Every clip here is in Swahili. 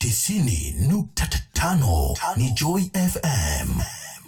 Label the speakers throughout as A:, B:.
A: tisini nukta tano ni Joy FM.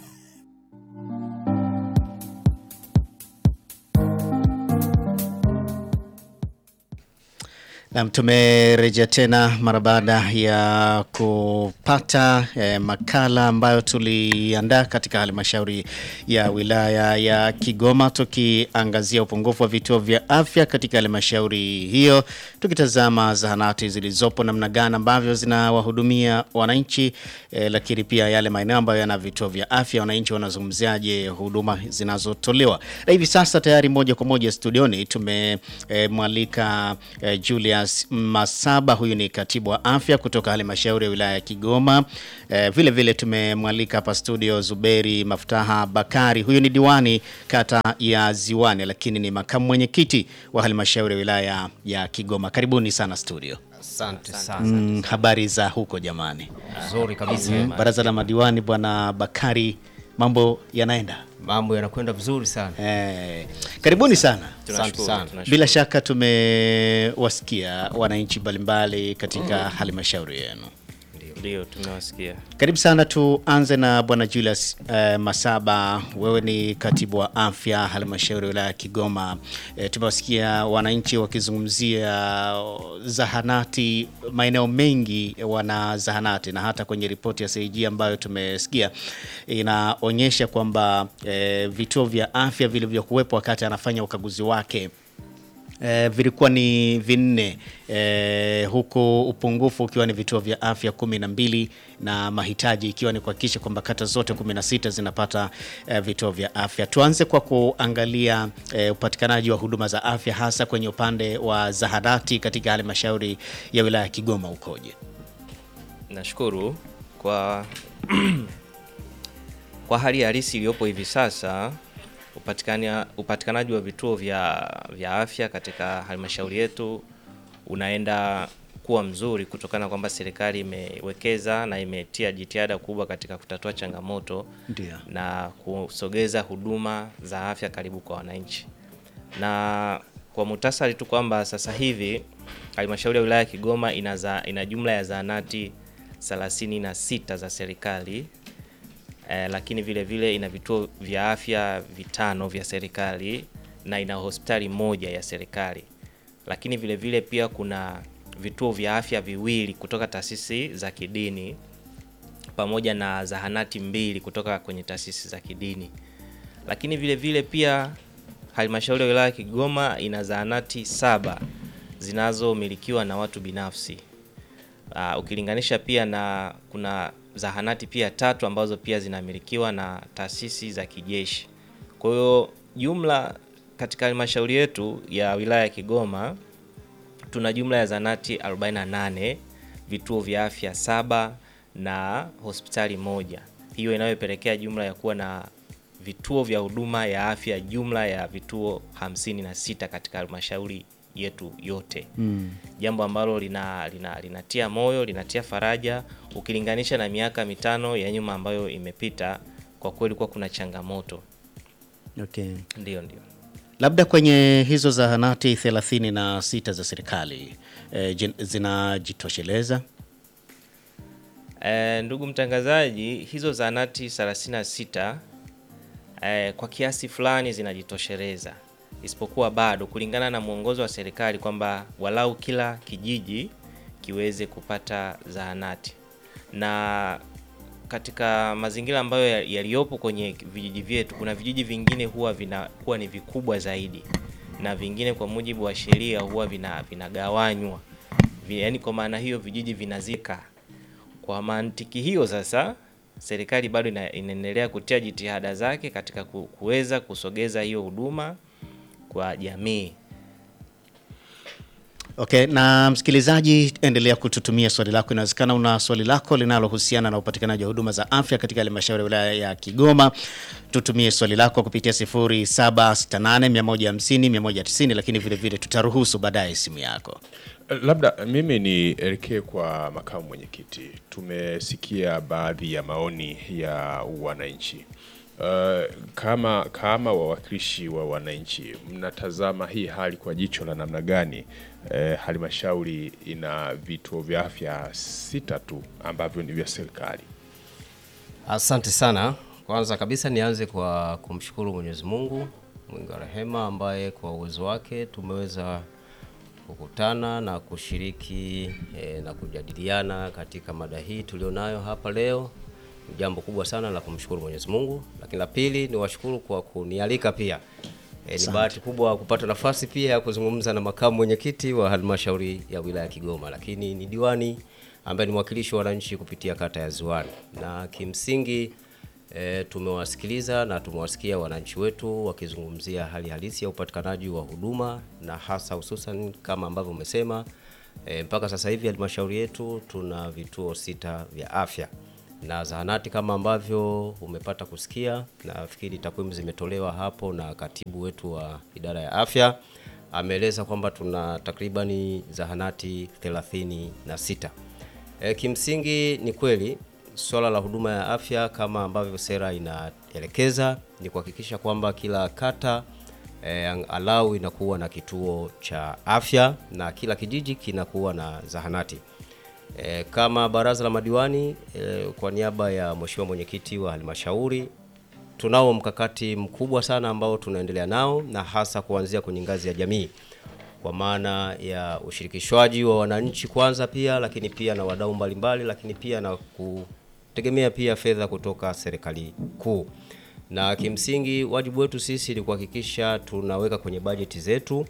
B: Nam, tumerejea tena mara baada ya kupata eh, makala ambayo tuliandaa katika halmashauri ya wilaya ya Kigoma tukiangazia upungufu wa vituo vya afya katika halmashauri hiyo, tukitazama zahanati zilizopo namna gani ambavyo zinawahudumia wananchi eh, lakini pia yale maeneo ambayo yana vituo vya afya, wananchi wanazungumziaje huduma zinazotolewa. Na hivi sasa tayari moja kwa moja studioni tumemwalika eh, eh, Julia Masaba, huyu ni katibu wa afya kutoka halmashauri ya wilaya ya Kigoma. Eh, vile vile tumemwalika hapa studio Zuberi Maftaha Bakari, huyu ni diwani kata ya Ziwani, lakini ni makamu mwenyekiti wa halmashauri ya wilaya ya Kigoma. Karibuni sana studio.
C: Asante sana.
B: Mm, habari za huko jamani?
C: Nzuri kabisa.
B: Baraza la madiwani, bwana Bakari, mambo yanaenda?
C: Mambo yanakwenda vizuri sana.
B: Eh, karibuni sana.
C: Asante sana.
B: Bila shaka tumewasikia wananchi mbalimbali katika halmashauri yenu.
D: Ndio, tumewasikia.
B: Karibu sana. Tuanze na bwana Julius eh, Masaba, wewe ni katibu wa afya halmashauri ya wilaya ya Kigoma. Eh, tumewasikia wananchi wakizungumzia zahanati, maeneo mengi wana zahanati, na hata kwenye ripoti ya CAG ambayo tumesikia inaonyesha kwamba eh, vituo vya afya vilivyokuwepo wakati anafanya ukaguzi wake E, vilikuwa ni vinne e, huku upungufu ukiwa ni vituo vya afya kumi na mbili na mahitaji ikiwa ni kuhakikisha kwamba kata zote 16 zinapata e, vituo vya afya. Tuanze kwa kuangalia e, upatikanaji wa huduma za afya hasa kwenye upande wa zahanati katika halmashauri ya wilaya ya Kigoma ukoje?
D: Nashukuru kwa kwa hali halisi iliyopo hivi sasa upatikania upatikanaji wa vituo vya, vya afya katika halmashauri yetu unaenda kuwa mzuri kutokana kwamba serikali imewekeza na imetia jitihada kubwa katika kutatua changamoto
B: Ndio.
D: na kusogeza huduma za afya karibu kwa wananchi. Na kwa muhtasari tu kwamba sasa hivi halmashauri ya wilaya ya Kigoma ina, za, ina jumla ya zahanati 36 za serikali eh, lakini vile vile ina vituo vya afya vitano vya serikali na ina hospitali moja ya serikali, lakini vile vile pia kuna vituo vya afya viwili kutoka taasisi za kidini pamoja na zahanati mbili kutoka kwenye taasisi za kidini, lakini vile vile pia halmashauri ya wilaya ya Kigoma ina zahanati saba zinazomilikiwa na watu binafsi. Uh, ukilinganisha pia na kuna zahanati pia tatu ambazo pia zinamilikiwa na taasisi za kijeshi. Kwa hiyo jumla katika halmashauri yetu ya wilaya ya Kigoma tuna jumla ya zahanati 48, vituo vya afya saba na hospitali moja. Hiyo inayopelekea jumla ya kuwa na vituo vya huduma ya afya jumla ya vituo 56 katika halmashauri yetu yote mm. Jambo ambalo lina, lina, linatia moyo linatia faraja ukilinganisha na miaka mitano ya nyuma ambayo imepita. Kwa kweli kuwa kuna changamoto.
B: Okay.
D: Ndio, ndio.
B: Labda kwenye hizo zahanati 36 za serikali e, zinajitosheleza?
D: E, ndugu mtangazaji, hizo zahanati 36 e, kwa kiasi fulani zinajitosheleza isipokuwa bado kulingana na mwongozo wa serikali kwamba walau kila kijiji kiweze kupata zahanati, na katika mazingira ambayo yaliyopo kwenye vijiji vyetu, kuna vijiji vingine huwa vinakuwa ni vikubwa zaidi na vingine kwa mujibu wa sheria huwa vina vinagawanywa, yaani kwa maana hiyo vijiji vinazika. Kwa mantiki hiyo sasa serikali bado inaendelea kutia jitihada zake katika kuweza kusogeza hiyo huduma kwa jamii.
B: Okay, na msikilizaji, endelea kututumia swali lako. Inawezekana una swali lako linalohusiana na upatikanaji wa huduma za afya katika halmashauri ya wilaya ya Kigoma. Tutumie swali lako kupitia 0768150190, lakini vile vile tutaruhusu baadaye simu yako.
E: Labda mimi nielekee kwa makamu mwenyekiti. Tumesikia baadhi ya maoni ya wananchi. Uh, kama kama wawakilishi wa wananchi mnatazama hii hali kwa jicho la namna gani eh, halmashauri ina vituo vya afya sita tu ambavyo ni vya serikali.
C: Asante sana. Kwanza kabisa nianze kwa kumshukuru Mwenyezi Mungu mwingi wa rehema, ambaye kwa uwezo wake tumeweza kukutana na kushiriki eh, na kujadiliana katika mada hii tulionayo hapa leo. Ni jambo kubwa sana la kumshukuru Mwenyezi Mungu, lakini la pili ni washukuru kwa kunialika pia. E, ni bahati kubwa kupata nafasi pia ya kuzungumza na makamu mwenyekiti wa halmashauri ya wilaya ya Kigoma, lakini ni diwani ambaye ni mwakilishi wa wananchi kupitia kata ya Ziwani, na kimsingi e, tumewasikiliza na tumewasikia wananchi wetu wakizungumzia hali halisi ya upatikanaji wa huduma na hasa hususan kama ambavyo umesema e, mpaka sasa hivi halmashauri yetu tuna vituo sita vya afya na zahanati kama ambavyo umepata kusikia. Nafikiri takwimu zimetolewa hapo na katibu wetu wa idara ya afya ameeleza kwamba tuna takribani zahanati 36. E, kimsingi ni kweli swala la huduma ya afya kama ambavyo sera inaelekeza ni kuhakikisha kwamba kila kata e, alau inakuwa na kituo cha afya na kila kijiji kinakuwa na zahanati. E, kama baraza la madiwani e, kwa niaba ya mheshimiwa mwenyekiti wa halmashauri tunao mkakati mkubwa sana ambao tunaendelea nao na hasa kuanzia kwenye ngazi ya jamii kwa maana ya ushirikishwaji wa wananchi kwanza pia lakini pia na wadau mbalimbali lakini pia na kutegemea pia fedha kutoka serikali kuu. Na kimsingi wajibu wetu sisi ni kuhakikisha tunaweka kwenye bajeti zetu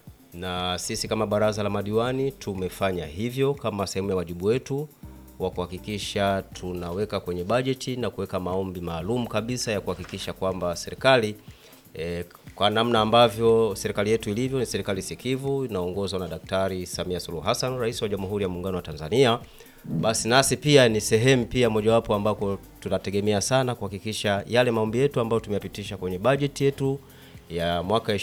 C: na sisi kama baraza la madiwani tumefanya hivyo kama sehemu ya wajibu wetu wa kuhakikisha tunaweka kwenye bajeti na kuweka maombi maalum kabisa ya kuhakikisha kwamba serikali e, kwa namna ambavyo serikali yetu ilivyo ni serikali sikivu inaongozwa na Daktari Samia Suluhu Hassan, Rais wa Jamhuri ya Muungano wa Tanzania. Basi nasi pia ni sehemu pia mojawapo ambako tunategemea sana kuhakikisha yale maombi yetu ambayo tumeyapitisha kwenye bajeti yetu ya mwaka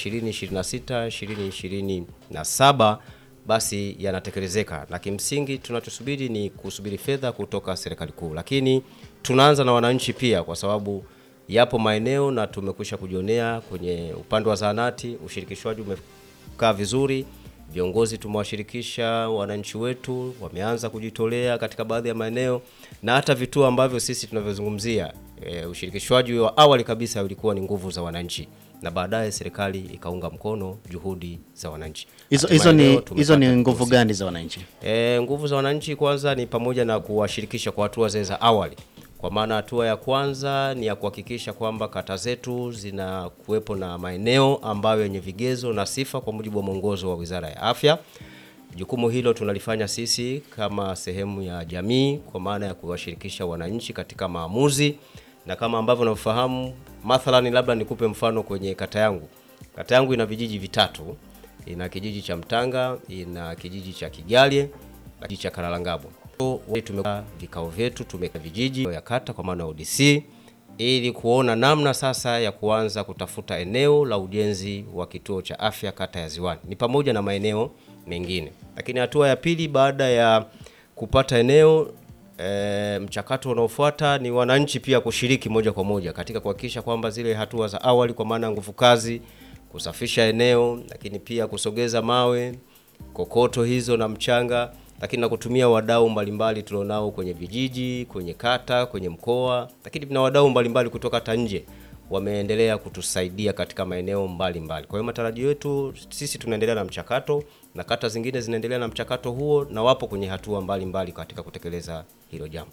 C: 2026 2027 basi yanatekelezeka, na kimsingi tunachosubiri ni kusubiri fedha kutoka serikali kuu, lakini tunaanza na wananchi pia, kwa sababu yapo maeneo na tumekwisha kujionea kwenye upande wa zahanati, ushirikishwaji umekaa vizuri. Viongozi tumewashirikisha wananchi wetu, wameanza kujitolea katika baadhi ya maeneo na hata vituo ambavyo sisi tunavyozungumzia. E, ushirikishwaji wa awali kabisa ulikuwa ni nguvu za wananchi na baadaye serikali ikaunga mkono juhudi za wananchi.
B: Hizo
C: Hatimaye
B: hizo ni
C: leo
B: hizo ni
C: tumepata
B: nguvu
C: fursa.
B: gani za wananchi?
C: E, nguvu za wananchi kwanza ni pamoja na kuwashirikisha kwa hatua zile za awali, kwa maana hatua ya kwanza ni ya kuhakikisha kwamba kata zetu zina kuwepo na maeneo ambayo yenye vigezo na sifa kwa mujibu wa mwongozo wa Wizara ya Afya. Jukumu hilo tunalifanya sisi kama sehemu ya jamii, kwa maana ya kuwashirikisha wananchi katika maamuzi, na kama ambavyo unafahamu, mathalani, labda nikupe mfano kwenye kata yangu. Kata yangu ina vijiji vitatu, ina kijiji cha Mtanga, ina kijiji cha Kigalye na kijiji cha Karalangabo. Tumeka vikao vyetu, tumeka vijiji ya kata kwa maana ya ODC ili kuona namna sasa ya kuanza kutafuta eneo la ujenzi wa kituo cha afya kata ya Ziwani, ni pamoja na maeneo mengine. Lakini hatua ya pili baada ya kupata eneo e, mchakato unaofuata ni wananchi pia kushiriki moja kwa moja katika kuhakikisha kwamba zile hatua za awali kwa maana ya nguvu kazi, kusafisha eneo, lakini pia kusogeza mawe, kokoto hizo na mchanga, lakini na kutumia wadau mbalimbali tulionao kwenye vijiji, kwenye kata, kwenye mkoa, lakini na wadau mbalimbali kutoka hata nje wameendelea kutusaidia katika maeneo mbalimbali. Kwa hiyo matarajio yetu sisi tunaendelea na mchakato na kata zingine zinaendelea na mchakato huo na wapo kwenye hatua mbalimbali mbali katika kutekeleza hilo jambo.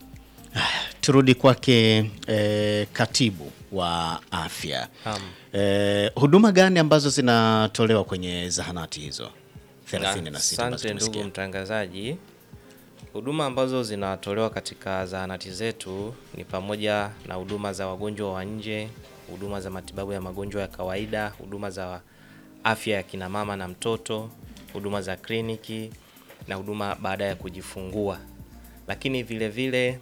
B: Turudi kwake eh, katibu wa afya.
D: Naam.
B: Eh, huduma gani ambazo zinatolewa kwenye zahanati hizo 36 ambazo
D: Asante ndugu
B: tumesikia?
D: mtangazaji. Huduma ambazo zinatolewa katika zahanati zetu ni pamoja na huduma za wagonjwa wa nje, huduma za matibabu ya magonjwa ya kawaida, huduma za afya ya kina mama na mtoto, huduma za kliniki na huduma baada ya kujifungua. Lakini vile vile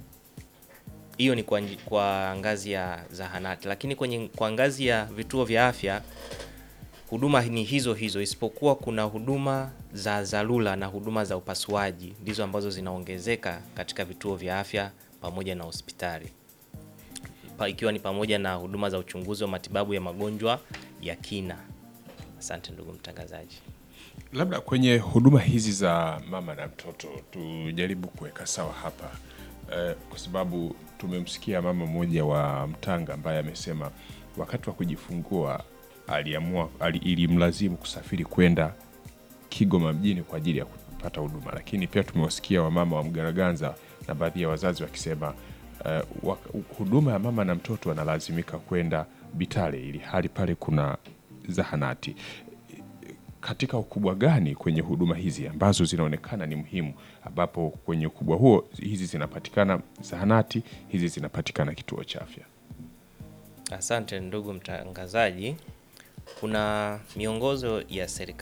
D: hiyo ni kwa, nji- kwa ngazi ya zahanati, lakini kwenye kwa ngazi ya vituo vya afya huduma ni hizo hizo, isipokuwa kuna huduma za dharura na huduma za upasuaji ndizo ambazo zinaongezeka katika vituo vya afya pamoja na hospitali, Pa- ikiwa ni pamoja na huduma za uchunguzi wa matibabu ya magonjwa ya kina. Asante ndugu mtangazaji.
E: Labda kwenye huduma hizi za mama na mtoto tujaribu kuweka sawa hapa eh, kwa sababu tumemsikia mama mmoja wa Mtanga ambaye amesema wakati wa kujifungua aliamua ali, ilimlazimu kusafiri kwenda Kigoma mjini kwa ajili ya kupata huduma, lakini pia tumewasikia wamama wa Mgaraganza na baadhi ya wazazi wakisema eh, wa- huduma ya mama na mtoto wanalazimika kwenda Bitale ili hali pale kuna zahanati katika ukubwa gani kwenye huduma hizi ambazo zinaonekana ni muhimu, ambapo kwenye ukubwa huo hizi zinapatikana zahanati, hizi zinapatikana kituo cha afya?
D: Asante ndugu mtangazaji. Kuna miongozo ya serikali